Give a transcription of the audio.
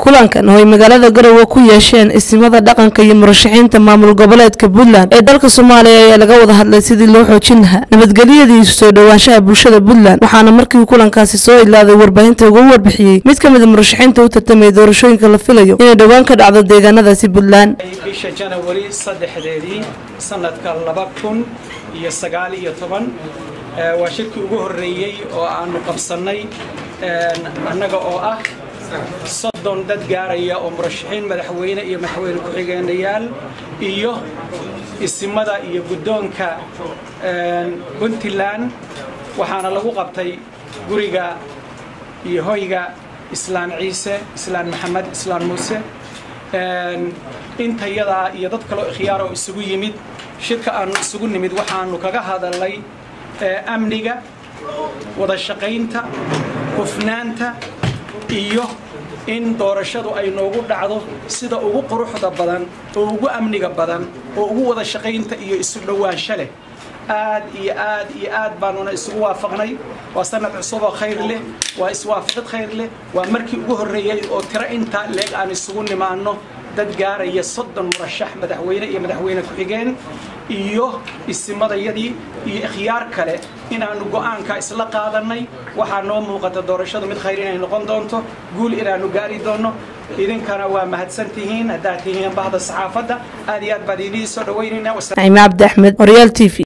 kulankan oo ay magaalada garowe ku yeesheen isimada dhaqanka iyo murashaxiinta maamul goboleedka puntland ee dalka soomaaliya ayaa laga wada hadlay sidii loo xoojin lahaa nabadgelyadii soo dhowaanshaha bulshada puntland waxaana markii kulankaasi soo ilaaday warbaahinta ugu warbixiyey mid ka mida murashaxiinta u tartamaya doorashooyinka la filayo inay dhowaan ka dhacdo deegaanadaasi puntland bisha janawari saddexdeedii sanadka laba kun iyo sagaal iyo toban waa shirkii ugu horreeyey oo aanu qabsannay annaga oo ah soddon dad gaaraya oo murashaxiin madaxweyne iyo madaxweyne ku-xigeenayaal iyo isimada iyo guddoonka puntland waxaana lagu qabtay guriga iyo hoyga islaan ciise islaan maxamed islaan muuse intayadaa iyo dad kaloo ikhyaar oo isugu yimid shirka aanu isugu nimid waxaanu kaga hadalnay amniga wada shaqaynta hufnaanta iyo in doorashadu ay noogu dhacdo sida ugu quruxda badan oo ugu amniga badan oo ugu wada shaqaynta iyo isu dhowaansho leh aad iyo aad iyo aad baanuna isugu waafaqnay waa sanad cusub oo khayr leh waa iswaafaqid khayr leh waa markii ugu horreeyey oo tiro intaa leeg aan isugu nimaanno dad gaaraya soddon murashax madaxweyne iyo madaxweyne ku-xigeen iyo isimadayadii iyo ikhyaar kale inaannu go'aanka isla qaadannay waxaa noo muuqata doorashadu mid khayr inay noqon doonto guul inaannu gaari doonno idinkana waa mahadsan tihiin haddaad tihiin bahda saxaafadda aad iyo aad baan idiin soo dhawaynaynaa naciime cabdi axmed horyaal t v